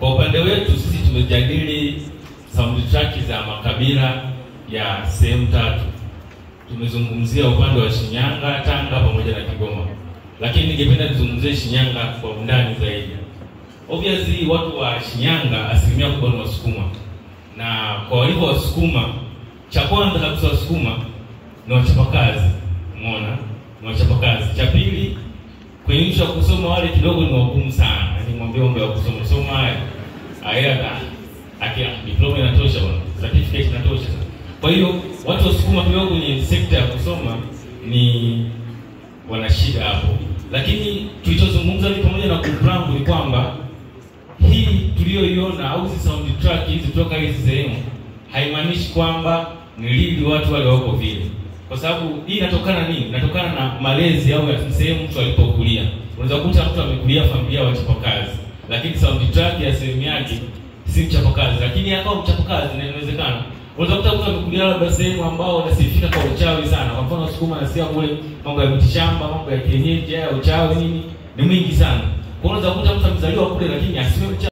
Kwa upande wetu sisi tumejadili soundtrack za makabila ya sehemu tatu. Tumezungumzia upande wa Shinyanga, Tanga pamoja na Kigoma, lakini ningependa tuzungumzie Shinyanga kwa undani zaidi. Obviously watu wa Shinyanga asilimia kubwa ni Wasukuma, na kwa walivyo Wasukuma, cha kwanza kabisa Wasukuma ni wachapakazi, umeona, ni wachapakazi. Cha pili kwenye nchi ya kusoma wale kidogo ni wagumu sana, yaani mwambie mambo ya kusoma soma haya haya, akia diploma inatosha bwana, certificate inatosha. Kwa hiyo watu wasukuma kidogo kwenye sekta ya kusoma ni wana shida hapo, lakini tulichozungumza ni pamoja na kuplangu ni kwamba hii tuliyoiona au hizi soundtrack hizi kutoka hizi sehemu haimaanishi kwamba ni lili watu wale wako vile, kwa sababu hii inatokana nini? Inatokana na malezi au ya sehemu mtu alipokulia. Unaweza kukuta mtu amekulia familia wachapakazi, lakini soundtrack ya sehemu yake si mchapakazi, lakini akawa mchapakazi, na inawezekana unaweza kukuta mtu amekulia labda sehemu ambao wanasifika kwa uchawi sana. Kwa mfano Wasukuma nasikia kule mambo ya mitishamba, mambo ya kienyeji, ya uchawi nini ni mwingi sana. Kwa hiyo unaweza kukuta mtu amezaliwa kule, lakini asiwe mchawi.